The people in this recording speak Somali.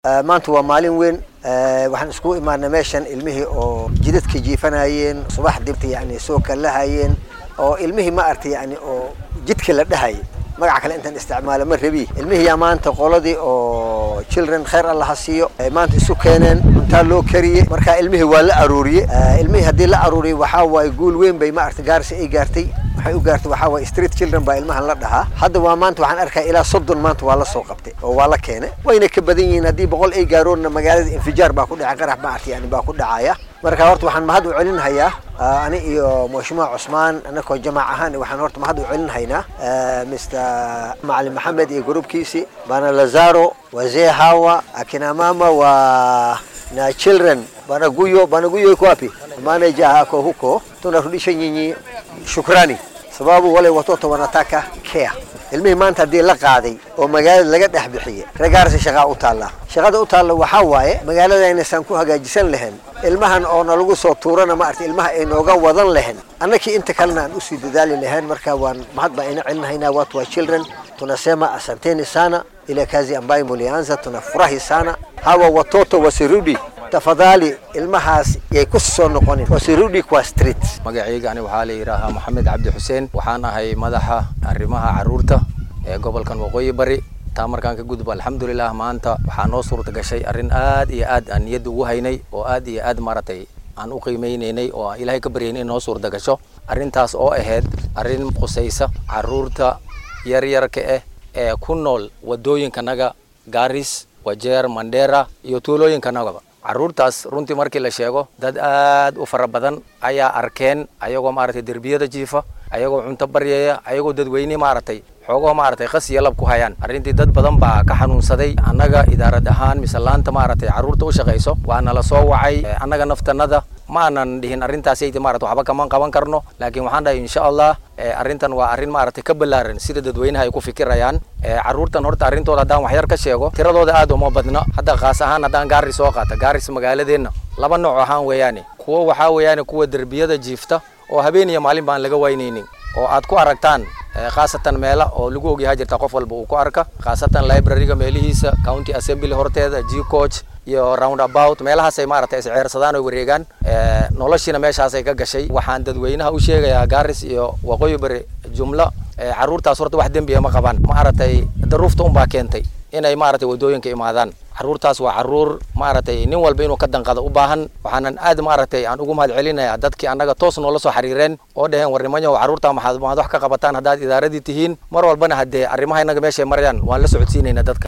maanta waa maalin weyn waxaan iskugu imaanay meeshan ilmihii oo jidadka jiifanayeen subax dibta yani soo kalahayeen oo ilmihii ma artay yani oo jidka la dhahayay magaca kale intaan isticmaalo ma rabi ilmihiyaa maanta qoladii oo children khayr allah ha siiyo maanta isu keeneen cuntaa loo kariyey marka ilmihii waa la aruuriyey ilmihii haddii la aruuriyey waxaa waaye guul weyn bay ma artay gaarsi ay gaartay waxay u gaartay waxaa waaye street children baa ilmahan la dhahaa hadda waa maanta waxaan arkaa ilaa soddon maanta waa la soo qabtay oo waa la keenay wayna ka badan yihiin haddii boqol ay gaaroonna magaalada infijaar baa ku dhacay qarax ma artay yani baa ku dhacaya marka horta waxaan mahad u celinhayaa ani iyo mheshimiwa cusmaan anakoo jamaac ahaan waxaan horta mahad u celinhaynaa mr macalin maxamed iyo gruubkiisi bana lazaro wazee hawa akina mama wa na children banaguyo banaguyo iko wapi manager hako huko tunarudisha nyinyi shukrani sababu wale watoto wanataka care ilmihii maanta haddii la qaaday oo magaalada laga dhex bixiyey ragaarsi shaqaa u taalla shaqada u taalla waxaa waaye magaaladaynasaan ku hagaajisan lahayn ilmahan oo nalagu soo tuurana ma arta ilmaha ay nooga wadan lahayn annakii inta kalena aan usii dadaali lahayn marka waan mahad baa ina celinahaynaa watu wa children tunasema asanteni sana ile kazi ambayo mulianza tunafurahi sana hawa watoto wasirudi tafadhali ilmahaas yay ku soo noqonin wasirudi kwa street magacayga ani waxaa la yidhaahaa maxamed cabdi xuseen waxaan ahay madaxa arrimaha carruurta ee gobolkan waqooyi bari taa markaan ka gudbo alxamdulilah maanta waxaa noo suurta gashay arrin aad iyo aad aan niyadda ugu haynay oo aad iyo aad maaragtay aan u qiimeynaynay oo aan ilaahay ka baryaynay in noo suurta gasho arrintaas oo ahayd arrin qusaysa carruurta yaryarka ah ee ku nool waddooyinkanaga gaaris wajeer mandera iyo tuulooyinkanagaba carruurtaas runtii markii la sheego dad aad u fara badan ayaa arkeen ayagoo maaragtay derbiyada jiifa ayagoo cunto baryaya ayagoo dadweyne maaragtay xoogoo maaragtay qas iyo lab ku hayaan arrintii dad badan baa ka xanuunsaday annaga idaarad ahaan mise laanta maaragtay carruurta u shaqayso waa nala soo wacay annaga naftanada ma aanan dhihin arrintaasaydi maarata waxba kaman qaban karno laakiin waxaan dhahay insha allah arrintan waa arrin maaragtay ka ballaaran sida dadweynaha ay ku fikirayaan carruurtan horta arrintooda haddaan waxyar ka sheego tiradooda aad uma badna hadda kaas ahaan haddaan gaari soo qaata gaaris magaaladeenna laba nooc ahaan weeyaane kuwo waxaa weeyaane kuwa derbiyada jiifta oo habeen iyo maalin baan laga waynaynin oo aad ku aragtaan khaasatan meela oo lagu ogyahay jirta qof walba uu ku arka khaasatan libraryga meelihiisa county assembly horteeda g coach iyo round about meelahaasay maaragtay isceersadaan oo wareegaan noloshiina meeshaasay ka gashay waxaan dadweynaha u sheegayaa gaaris iyo waqooyi bari jumlo carruurtaas horta wax dembiya ma qabaan maaragtay daruufta unbaa keentay inay maaragtay waddooyinka imaadaan carruurtaas waa carruur maaragtay nin walba inuu ka danqada u baahan waxaanan aad maaragtay aan ugu mahad celinayaa dadkii annaga toos noola soo xiriireen oo dhaheen warnimanyo carruurtaa maxaad maxaad wax ka qabataan haddaad idaaradii tihiin mar walbana haddee arrimaha innaga meeshay marayaan waan la socodsiinaynaa dadka